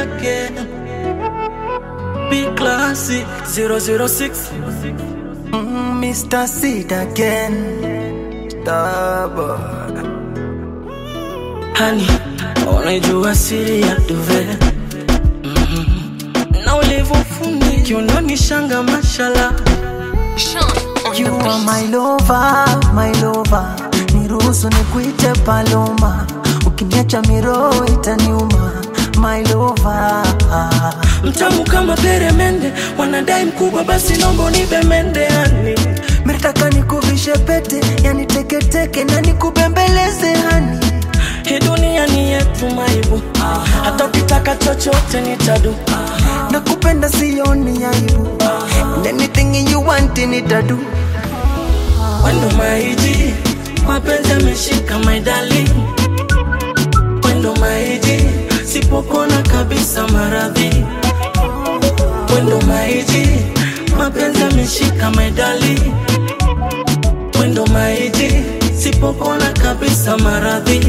again. Big classic 006. Mm, Mr. Seed again. Stubborn. Hani, unajua siri ya duve Mhm. na ulivyofundi kiunoni shanga mashala Sean on You the are beat. my lover, my lover. Niruhusu nikuite Paloma. Ukiniacha miroho itaniuma. My lover. mtamu kama peremende, wanadai mkubwa, basi nombo nipe mende yani Mitaka nikuvishe pete, yani teketeke na nikubembeleze hani. hii dunia ni yetu maibu, hata ukitaka chochote nitadu Nakupenda sioni aibu. And anything you want nitadu. Wendo maiji, mapenzi yameshika my darling. Wendo maiji, sipopona kabisa maradhi. Wendo maiji, mapenzi yameshika my darling. Wendo maiji, sipopona kabisa maradhi.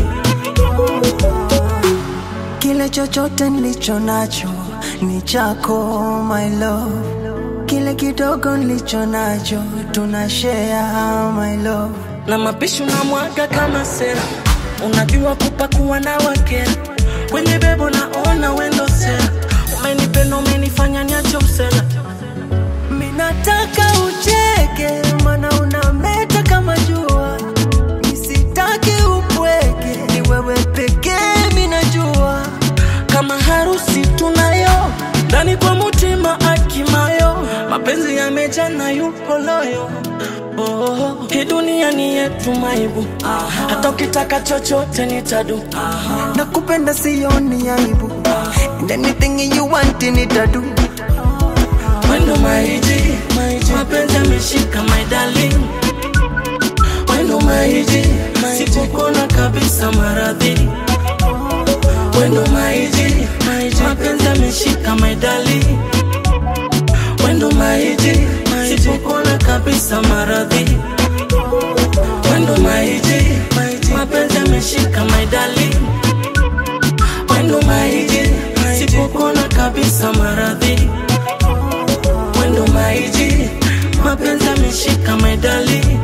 Kile chochote nilicho nacho ni chako my love. Kile kidogo nilicho nacho tuna share my love. na mapishi unamwaga kama sera, unajua kupakua na wakera kwenye bebo, naona wendo sera, umenipenda umenifanya niache usela Minataka ucheke mana unameta kama jua. Nisitaki upweke ni wewe pekee minajua. kama harusi tunayo ndani kwa mutima akimayo mapenzi yamejana yupo loyo oh, hii dunia ni yetu maibu hata ukitaka chochote nitadu Nakupenda sioni aibu. And anything you want nitadu. wendo maiji mapenzi yameshika my darling wendo maiji sipopona kabisa maradhi wendo maiji mapenzi yameshika my darling wendo maiji sipopona kabisa maradhi wendo maiji mapenzi yameshika my darling wendo maiji sipopona kabisa maradhi wendo maiji mapenzi yameshika my darling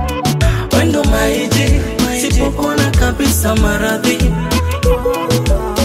wendo maiji sipopona kabisa maradhi